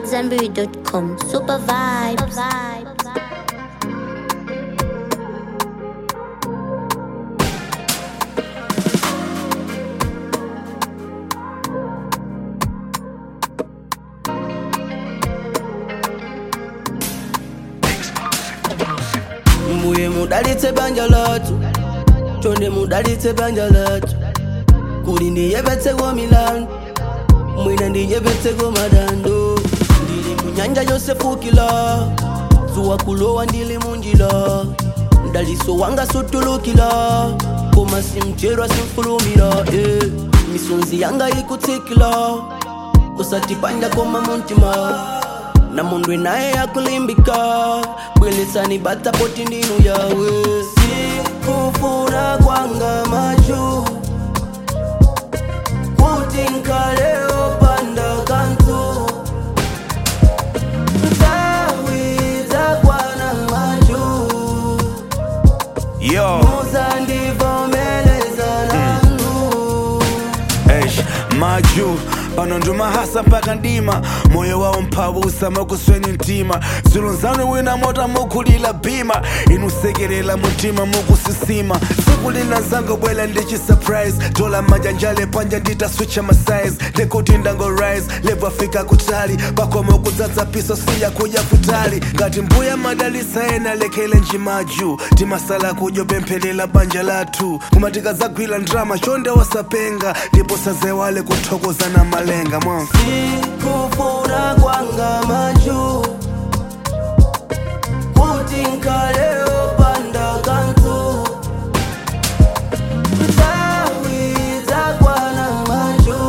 AmadZanbury.com. Super vibes. mbuye mudalitse banja lathu chonde mudalitse banja lathu kuli ndiyepetseko milandu mwina ndiyepetseko madando ndili munyanja yosefukila zuwa kulowa ndili munjila mdaliso wanga sutulukila koma simcherwa simfulumira eh. misonzi yanga ikutsikila usatipanja koma muntima na mundu naye yakulimbika bwelisani bata poti ndinu yawe sikufuna kwanga machu kuti nkaleo panda kantu ntawiza kwana machu Yo, muzandivomeleza nanu eish, maju pano ndumahasa mpaka ndima moyo wawo mphabusa makusweni mtima zulunzanu wina mota mukulila bima inusekerera mutima mukusisima tsiku lina zangobwela ndichi surprise tola manjanjale panja nditaswicha masize ndekuti ndangorise levo afika kutali pakomo kudzadza piso siya kuja kutali ngati mbuya madalisa ena lekele njimaju timasala kudyo pemphelela banja lathu koma tikadzagwira ndrama chonde wasapenga ndipo sazewale kuthokozana malenga mwa sikufuna kwanga machu kuti nkaleo panda kantu ntawiza kwana machu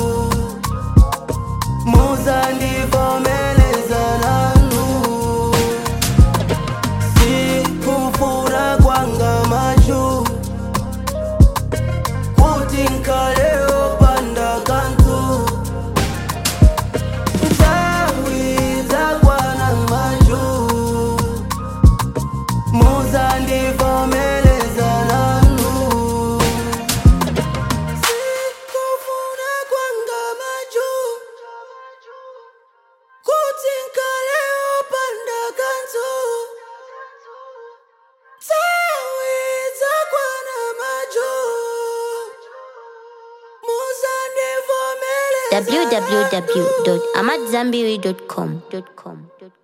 muzandivomeleza nanu sikufuna kwanga machu kuti nkaleo panda kantu ntawiza kwana maju muzandivomeleza nanu sikufuna kwanga maju kuti nkaleo panda kantu ntawiza kwana maju muzandivomeleza www.amadzanbury.com.